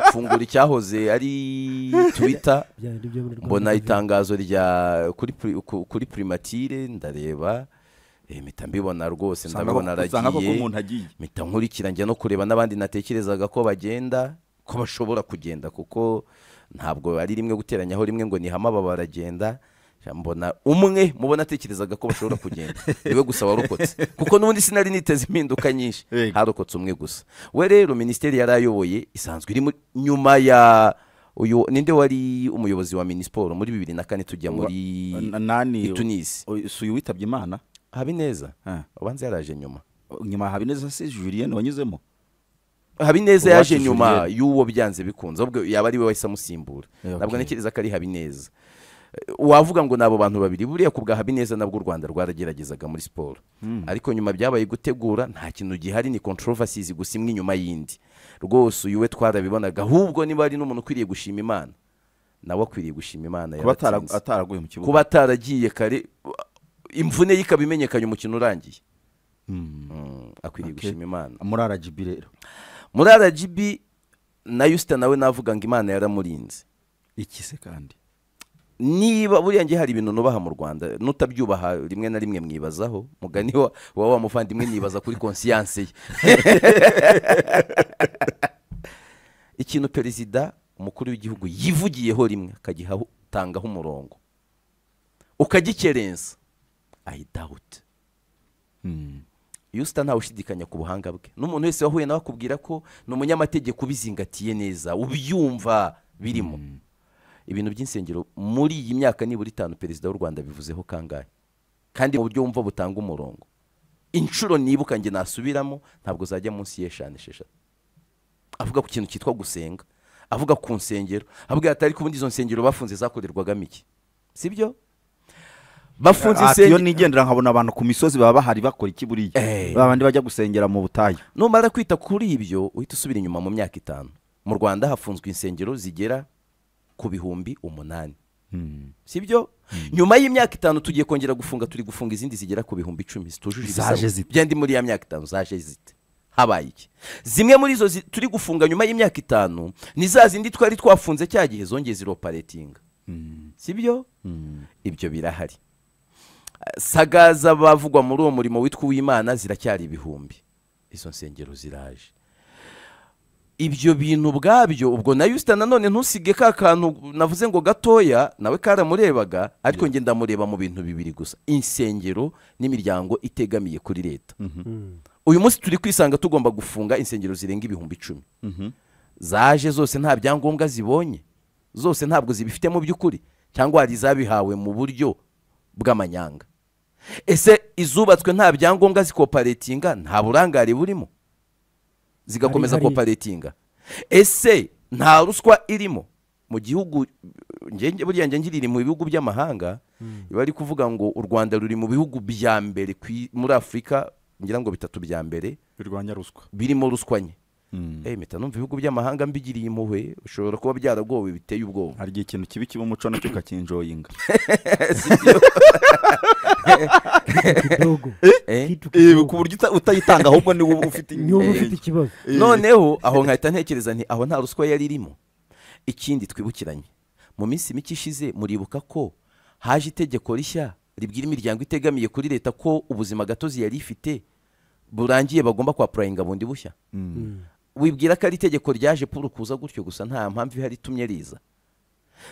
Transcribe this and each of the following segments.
mfungura icyahoze ari twita mbona itangazo rya kuri pri- ku- kuri primatire ndareba eh, mpita mbibona rwose ndabibona usanga koko aragiye umuntu agiye mpita nkurikira njya no kureba n'abandi natekerezaga ko bagenda ko bashobora kugenda kuko ntabwo ari rimwe guteranyaho rimwe ngo nihame aba baragenda mbona umwe mu bo natekerezaga ko bashobora kugenda niwe gusa warokotse kuko n'ubundi sinari niteze impinduka nyinshi Yego. harokotse umwe gusa we rero minisiteri yarayoboye isanzwe iri muri- nyuma ya uyu ninde wari umuyobozi wa minisiporo muri bibiri na kane tujya muri N- nani tunisi o- si uyu witabye imana habineza Ah. ubanza yaraje nyuma nyuma ya habineza se julien wanyuzemo habineza Uwacu yaje nyuma Julienne. y'uwo byanze bikunze ubwo yaba ari we wahise amusimbura Eh, ntabwo okay. ntekereza ko ari habineza Eh, wavuga ngo ni abo bantu babiri buriya ku bwa habineza nabwo u rwanda rwarageragezaga muri siporo ariko nyuma byabaye gutegura nta kintu gihari ni controversies gusa imwe inyuma y'indi rwose uyu we twarabibonaga ahubwo niba ari n'umuntu ukwiriye gushima imana nawe akwiriye gushima imana kuba atara- yaratinze. ataraguye mu kibuga kuba ataragiye kare imvune ye ikaba imenyekanye umukino urangiye Mm, akwiriye Okay. gushima imana muri rgb rero muri rgb na yusita nawe navuga ngo imana yaramurinze iki se kandi niba buriya ngiye hari ibintu nubaha mu rwanda nutabyubaha rimwe na rimwe mwibazaho mugani wa wa wa muvandimwe nibaza kuri konsiyanse ye ikintu perezida umukuru w'igihugu yivugiyeho rimwe akagihatangaho umurongo ukagikerenza i doubt Mm. yusita ntawe ushidikanya ku buhanga bwe n'umuntu wese wahuye nawe akubwira ko ni umunyamategeko ubizingatiye neza ubyumva birimo ibintu by'insengero muri iyi myaka nibura itanu perezida w'u rwanda bivuzeho kangahe kandi mu buryo wumva butanga umurongo inshuro nibuka njye nasubiramo ntabwo zajya munsi y'eshanu esheshatu avuga ku kintu cyitwa gusenga avuga ku nsengero avuga ati ariko ubundi izo nsengero bafunze zakorerwagamo iki sibyo bafunze Ah, iyo insengero nigendera nkabona abantu ku misozi baba bahari bakora iki buriya Eh. ba bandi bajya gusengera mu butayu numara kwita kuri ibyo uhita usubira inyuma mu myaka itanu mu rwanda hafunzwe insengero zigera ku bihumbi umunani sibyo nyuma y'imyaka itanu tugiye kongera gufunga turi gufunga izindi zigera ku bihumbi icumi zitujuje Zaje ibisabwa. zite. bya ndi muri ya myaka itanu zaje zite habaye iki zimwe muri izo zi- turi gufunga nyuma y'imyaka itanu ni za zindi twari twafunze cya gihe zongeye ziroparetinga sibyo ibyo birahari sagaza bavugwa muri uwo murimo witwa uw'imana ziracyari ibihumbi izo nsengero ziraje ibyo bintu ubwabyo ubwo na yusita nanone ntusige ka kantu navuze ngo gatoya nawe karamurebaga ariko njye ndamureba mu bintu bibiri gusa insengero n'imiryango itegamiye kuri leta uyu munsi turi kwisanga tugomba gufunga insengero zirenga ibihumbi icumi zaje zose nta byangombwa zibonye zose ntabwo zibifite mu by'ukuri cyangwa hari izabihawe mu buryo bw'amanyanga ese izubatswe nta byangombwa zikoparetinga nta burangare burimo zigakomeza Hari- hari- koparetinga ese nta ruswa irimo mu gihugu njye- buriya njye ngirira mu bihugu by'amahanga bari kuvuga ngo u rwanda ruri mu bihugu bya mbere ku i- muri afurika ngira ngo bitatu bya mbere birwanya ruswa birimo ruswa nke Eh, mpita numva ibihugu by'amahanga mbigiriye impuhwe ushobora kuba byaragowe biteye ubwoba hari igihe ikintu kibi kiba umuco nacyo ukakinjoyinga kidogo Eh? Kitu Eh, kidogo. ku buryo uta- utayitanga ahubwo niwe uba ufite niba uba ufite intege. ikibazo Eh. noneho aho nkahita ntekereza nti aho nta ruswa yari irimo ikindi twibukiranye mu minsi mike ishize muribuka ko haje itegeko rishya ribwira imiryango itegamiye kuri leta ko ubuzima gatozi yari ifite burangiye bagomba kwapurayinga bundi bushya wibwira ko ari itegeko ryaje puru kuza gutyo gusa nta mpamvu ihari itumye riza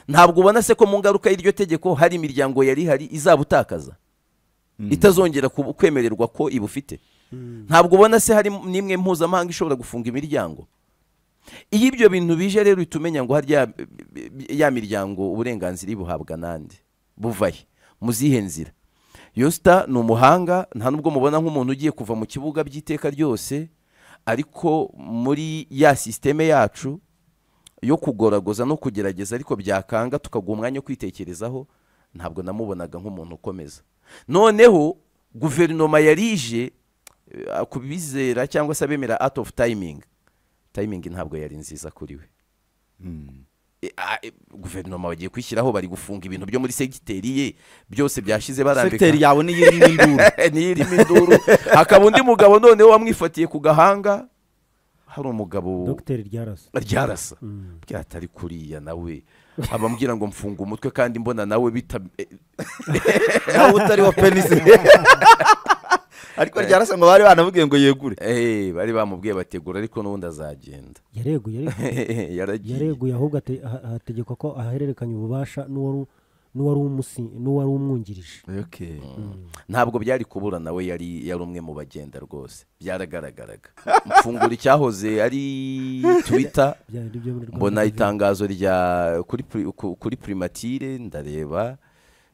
ntabwo ubona se ko mu ngaruka y'iryo tegeko hari imiryango yari ihari izabutakaza itazongera ku- kwemererwa ko ibufite ntabwo ubona se hari n'imwe mpuzamahanga ishobora gufunga imiryango iyo ibyo bintu bije rero uhita umenya ngo harya ya miryango uburenganzira ibuhabwa nande buvahe muzihe nzira yosita ni umuhanga nta nubwo mubona nk'umuntu ugiye kuva mu kibuga by'iteka ryose ariko muri ya sisiteme yacu yo kugoragoza no kugerageza ariko byakanga tukaguha umwanya wo kwitekerezaho ntabwo namubonaga nk'umuntu ukomeza noneho guverinoma yarije eh, ku bizera cyangwa se abemera out of timing timing ntabwo yari nziza kuri we Eh, ah, eh, guverinoma bagiye kwishyiraho bari gufunga ibintu byo muri segiteri ye byose byashize barambika segiteri yawe niyo irimo induru niyirimo induru hakaba undi mugabo noneho wamwifatiye ku gahanga hari umugabo dogiteri ryarasa ryarasa bwatari kuriya nawe abambwira ngo mfunga umutwe kandi mbona nawe bita eh, nawe utari wa penisi ariko ryarasa ngo bari banamubwiye ngo yegure eh, bari bamubwiye bategura ariko n'ubundi azagenda yareguye ariko yaragiye yareguye ahubwo ate- aha- ahategekwa ko ahererekanya ububasha n'uwari n'uwari umusi- n'uwari umwungirije ntabwo byari kubura nawe yari yari umwe mu bagenda rwose byaragaragaraga mfungura icyahoze ari twitter byari nibyo muri Rwanda mbona TV. itangazo rya kuri pri- ku- kuri primatire ndareba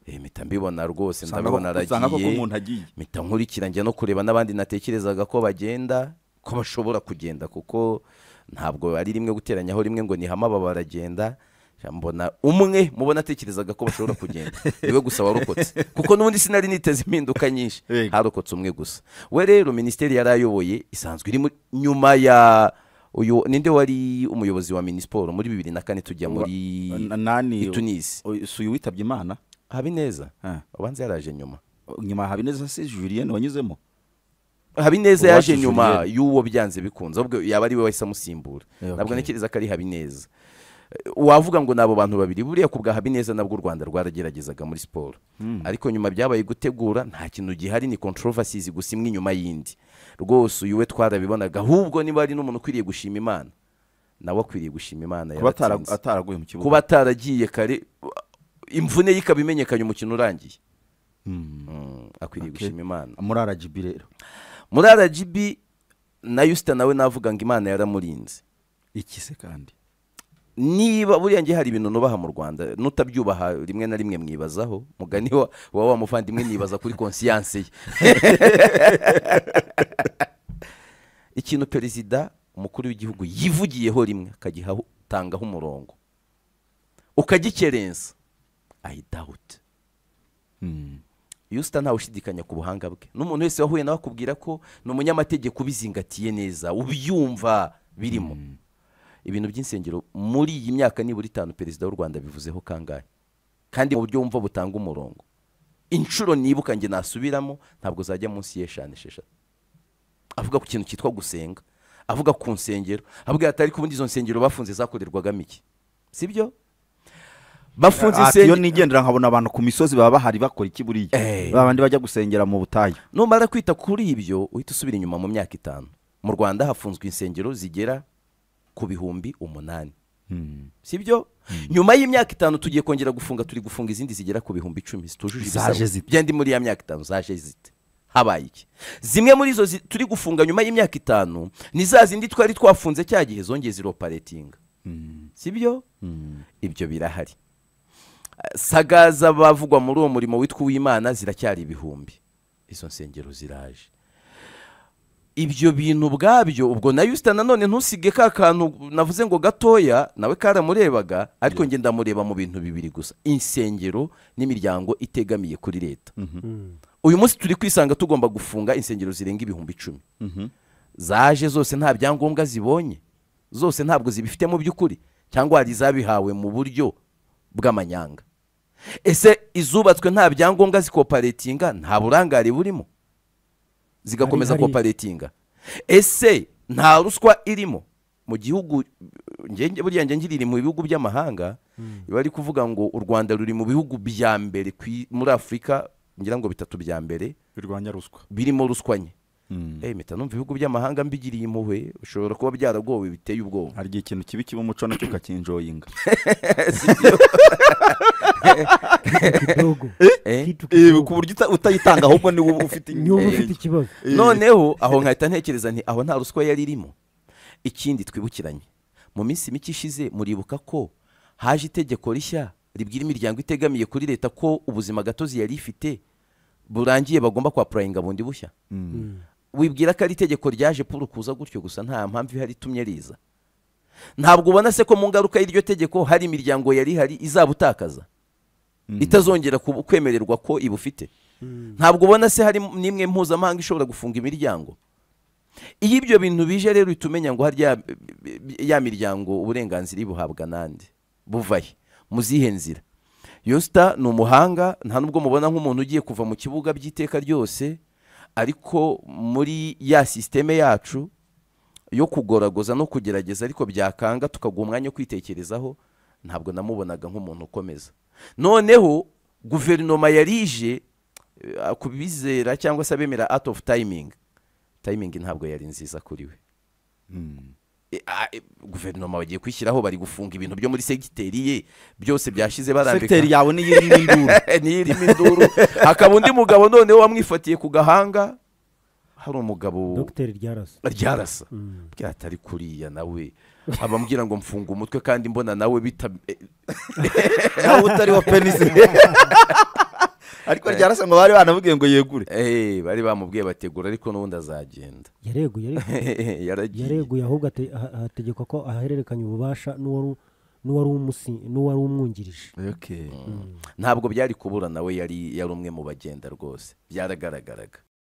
eh, mpita mbibona rwose ndabibona usanga koko aragiye umuntu agiye mpita nkurikira njya no kureba n'abandi natekerezaga ko bagenda ko bashobora kugenda kuko ntabwo ari rimwe guteranyaho rimwe ngo nihame aba baragenda Ja, mbona umwe mubona atekerezaga ko bashobora kugenda niwe gusa warokotse kuko n'ubundi sinari niteze impinduka nyinshi Yego. harokotse umwe gusa we rero minisiteri yari ayoboye isanzwe iri muri- nyuma ya uyu ninde wari umuyobozi wa minisiporo muri bibiri na kane tujya Wa- muri N- nani Tunisi o- si uyu witabye imana habineza Ah. ubanza yaraje nyuma nyuma ya habineza se julien wanyuzemo habineza Uwacu yaje nyuma Julienne. y'uwo byanze bikunze ahubwo yaba ari we wahise amusimbura Eh, ntabwo okay. ntekereza ko ari habineza Eh, wavuga ngo ni abo bantu babiri buriya ku bwa habineza nabwo u rwanda rwarageragezaga muri siporo ariko nyuma byabaye gutegura nta kintu gihari ni controversies gusa imwe inyuma y'indi rwose uyu we twarabibonaga ahubwo niba ari n'umuntu ukwiriye gushima imana nawe akwiriye gushima imana kuba atara- yaratsinze. ataraguye mu kibuga kuba ataragiye kare imvune ye ikaba imenyekanye umukino urangiye Mm. Mm, akwiriye Okay. gushima imana muri rgb rero muri rgb na yusita nawe navuga ngo imana yaramurinze iki se kandi niba buriya ngiye hari ibintu nubaha mu rwanda nutabyubaha rimwe na rimwe mwibazaho mugani wa wa wa muvandimwe nibaza kuri konsiyanse ye ikintu perezida umukuru w'igihugu yivugiyeho rimwe akagihatangaho umurongo ukagikerenza i doubt Mm. yusita ntawe ushidikanya ku buhanga bwe n'umuntu wese wahuye nawe akubwira ko ni umunyamategeko ubizingatiye neza ubyumva birimo ibintu by'insengero muri iyi myaka nibura itanu perezida w'u rwanda bivuzeho kangahe kandi mu buryo wumva butanga umurongo inshuro nibuka njye nasubiramo ntabwo zajya munsi y'eshanu esheshatu avuga ku kintu cyitwa gusenga avuga ku nsengero avuga ati ariko ubundi izo nsengero bafunze zakorerwagamo iki sibyo bafunze Ati, iyo insengero nigendera nkabona abantu ku misozi baba bahari bakora iki buriya Eh. babandi bajya gusengera mu butayu numara kwita kuri ibyo uhita usubira inyuma mu myaka itanu mu rwanda hafunzwe insengero zigera ku bihumbi umunani sibyo nyuma y'imyaka itanu tugiye kongera gufunga turi gufunga izindi zigera ku bihumbi icumi zitujuje Zaje ibisabwa. zite. byandi muri ya myaka itanu zaje zite habaye iki zimwe muri izo zi- turi gufunga nyuma y'imyaka itanu ni za zindi twari twafunze cya gihe zongeye ziroparetinga sibyo ibyo birahari sagaza bavugwa muri uwo murimo witwa uw'imana ziracyari ibihumbi izo nsengero ziraje ibyo bintu ubwabyo ubwo na yusita nanone ntusige ka kantu navuze ngo gatoya nawe karamurebaga ariko njye ndamureba mu bintu bibiri gusa insengero n'imiryango itegamiye kuri leta Mm. uyu munsi turi kwisanga tugomba gufunga insengero zirenga ibihumbi icumi zaje zose nta byangombwa zibonye zose ntabwo zibifite mu by'ukuri cyangwa hari izabihawe mu buryo bw'amanyanga ese izubatswe nta byangombwa zikoparetinga nta burangare burimo zigakomeza Hari- hari- koparetinga ese nta ruswa irimo mu gihugu njye- buriya njye ngirira mu bihugu by'amahanga biba ari kuvuga ngo u rwanda ruri mu bihugu bya mbere ku i- muri afurika ngira ngo bitatu bya mbere birwanya ruswa birimo ruswa nke Mm. Eh, mpita numva ibihugu by'amahanga mbigiriye impuhwe ushobora kuba byaragowe biteye ubwoba hari igihe ikintu kibi kiba umuco nacyo ukakinjoyinga Kidogo. Eh? Kitu- ku buryo uta- utayitanga ahubwo niwe uba ufite niba inkeke. ufite ikibazo noneho aho nkahita ntekereza nti aho nta ruswa yari irimo ikindi twibukiranye mu minsi mike ishize muribuka ko haje itegeko rishya ribwira imiryango itegamiye kuri leta ko ubuzima gatozi yari ifite burangiye bagomba kwapurayinga bundi bushya Mm. wibwira ko ari itegeko ryaje puru kuza gutyo gusa nta mpamvu ihari itumye riza ntabwo ubona se ko mu ngaruka y'iryo tegeko hari imiryango yari ihari izabutakaza Mm. itazongera ku- kwemererwa ko ibufite ntabwo ubona se hari n'imwe mpuzamahanga ishobora gufunga imiryango iyo ibyo bintu bije rero uhita umenya ngo harya ya miryango uburenganzira ibuhabwa nande buvahe muzihe nzira yosita ni umuhanga nta nubwo mubona nk'umuntu ugiye kuva mu kibuga by'iteka ryose ariko muri ya sisiteme yacu yo kugoragoza no kugerageza ariko byakanga tukaguha umwanya wo kwitekerezaho ntabwo namubonaga nk'umuntu ukomeza noneho guverinoma yari ije eh, ku bizera cyangwa se abemera out of timing timing ntabwo yari nziza kuri we Mm. E, a- e, guverinoma bagiye kwishyiraho bari gufunga ibintu byo muri segiteri ye byose byashize barambika segiteri yawe niyo irimo induru niyo irimo induru hakaba undi mugabo noneho wamwifatiye ku gahanga hari umugabo dogiteri ryarasa ryarasa Mm. ryatari kuriya nawe abambwira ngo mfunga umutwe kandi mbona nawe bita eh, nawe utari wa penisi ariko ryarasa ngo bari banamubwiye ngo yegure eh, bari bamubwiye bategura ariko n'ubundi azagenda yareguye ariko yaragiye yareguye ahubwo ate- aha- hategekwa ko ahererekanya ububasha n'uwari n'uwari umusi- n'uwari umwungirije ntabwo byari kubura nawe yari yari umwe mu bagenda rwose byaragaragaraga